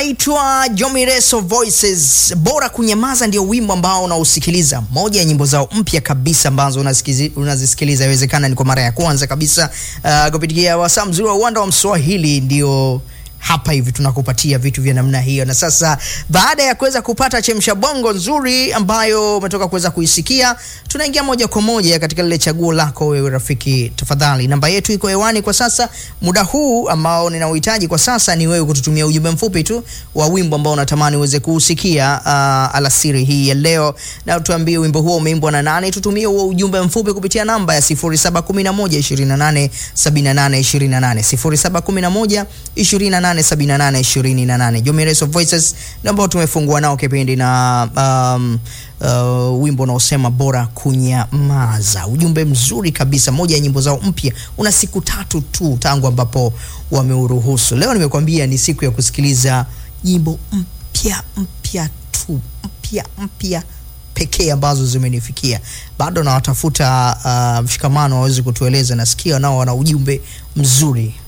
wanaitwa Jomireso Voices. Bora kunyamaza ndio wimbo ambao unausikiliza, moja ya nyimbo zao mpya kabisa ambazo unasikizi- unazisikiliza, inawezekana ni kwa mara ya kwanza kabisa uh, kupitia wasaa mzuri wa uwanda wa Mswahili ndio hapa hivi tunakupatia vitu vya namna hiyo. Na sasa baada ya kuweza kupata chemsha bongo nzuri ambayo umetoka kuweza kuisikia, tunaingia moja kwa moja katika lile chaguo lako wewe rafiki. Tafadhali, namba yetu iko hewani kwa sasa. Muda huu ambao ninauhitaji kwa sasa ni wewe kututumia ujumbe mfupi tu wa wimbo ambao unatamani uweze kuusikia uh, alasiri hii ya leo, na tuambie wimbo huo umeimbwa na nani. Tutumie huo ujumbe mfupi kupitia namba ya 0711 28 78 28 0711 28 78 28. Jomireso Voices ndio ambao tumefungua nao kipindi na um, uh, wimbo unaosema bora kunyamaza. Ujumbe mzuri kabisa, moja ya nyimbo zao mpya. Una siku tatu tu tangu ambapo wameuruhusu. Leo nimekwambia ni siku ya kusikiliza nyimbo mpya mpya tu mpya mpya pekee ambazo zimenifikia. Bado nawatafuta uh, mshikamano waweze kutueleza. Nasikia nao wana ujumbe mzuri